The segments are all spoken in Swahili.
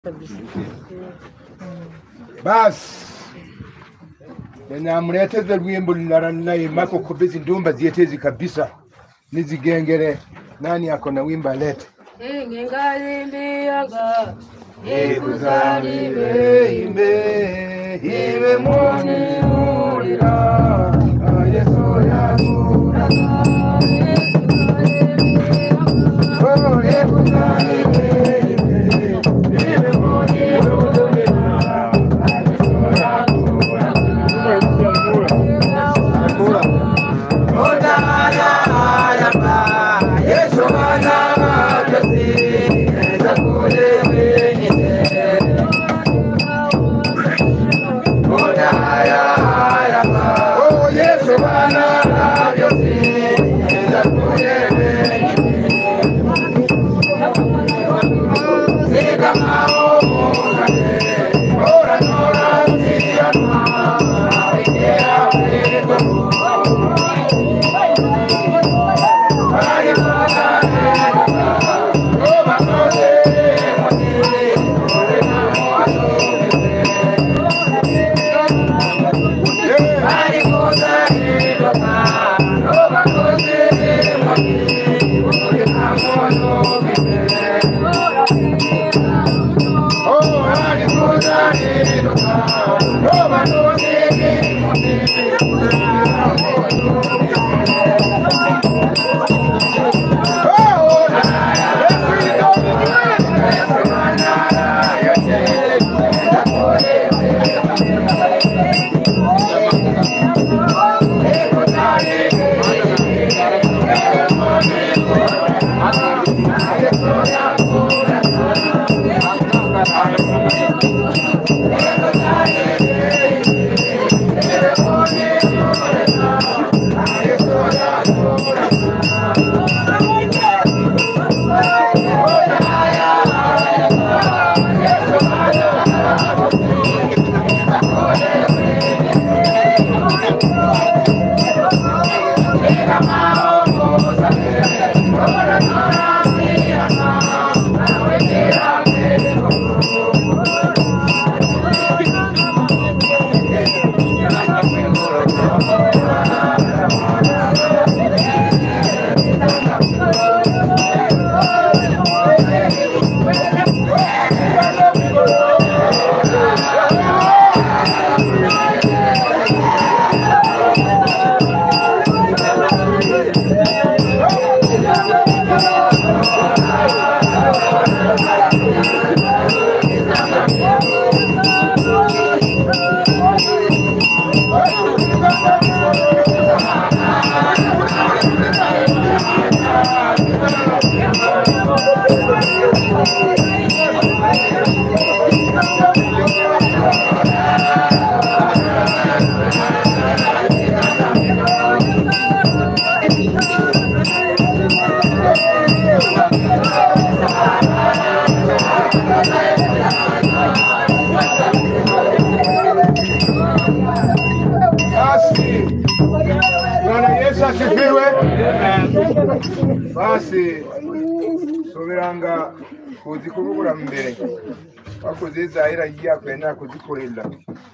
kabisa. basi namleteze lwimbo lulala naimako kubizi ndumba zietezi kabisa nizigengere nani ako na wimba lete Ingingalimbiyaga ikuzalime imbe iwe mwani ulira yesu yakura Oh, ikuzalime imbe iwe mwani ulira Oh, Yesu Bwana, Yesu, Basi Bwana Yesu asifiwe. Basi subiranga kuzikubugura mbere bakuzizahira yakwenda kuzikorera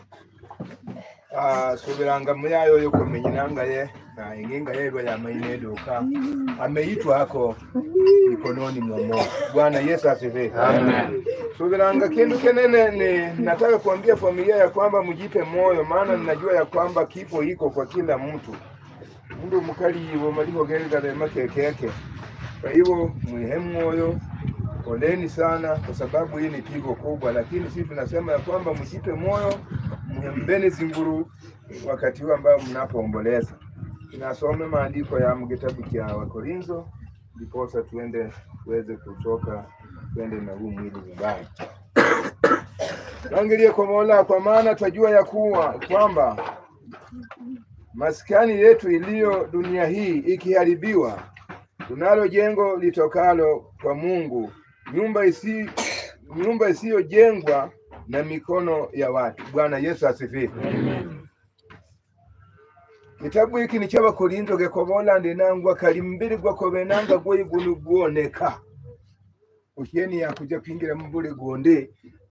Ah, subiranga muyayo yo kumenya inanga ye na inginga yerwa yamaineduka ameitwa hako mikononi mwa Mungu. Bwana Yesu asifiwe. Amen. Subiranga kindu kenene ni nataka kuambia familia ya kwamba mjipe moyo, maana ninajua ya kwamba kifo iko kwa kila mtu mundu mukali ivo maliho gerigare keke yake. Kwa hivyo mwihe moyo, poleni sana, kwa sababu hii ni pigo kubwa, lakini sisi tunasema ya kwamba mjipe moyo, mhembeni zinguru wakati huu ambao mnapoomboleza. Tunasome maandiko ya kitabu cha Wakorintho ndiposa tuende tuweze kutoka twende na huu mwili nyumbani. Tuangalie kwa Mola, kwa maana twajua ya kuwa kwamba maskani yetu iliyo dunia hii ikiharibiwa, tunalo jengo litokalo kwa Mungu, nyumba isi nyumba isiyojengwa na mikono ya watu. Bwana Yesu asifiwe. Kitabu hiki ni cy'abakorinto gekobola ndinangwa kali mbiri gwakobenanga gwoigunu gwoneka okyeni yakuja kuingira mu bule gonde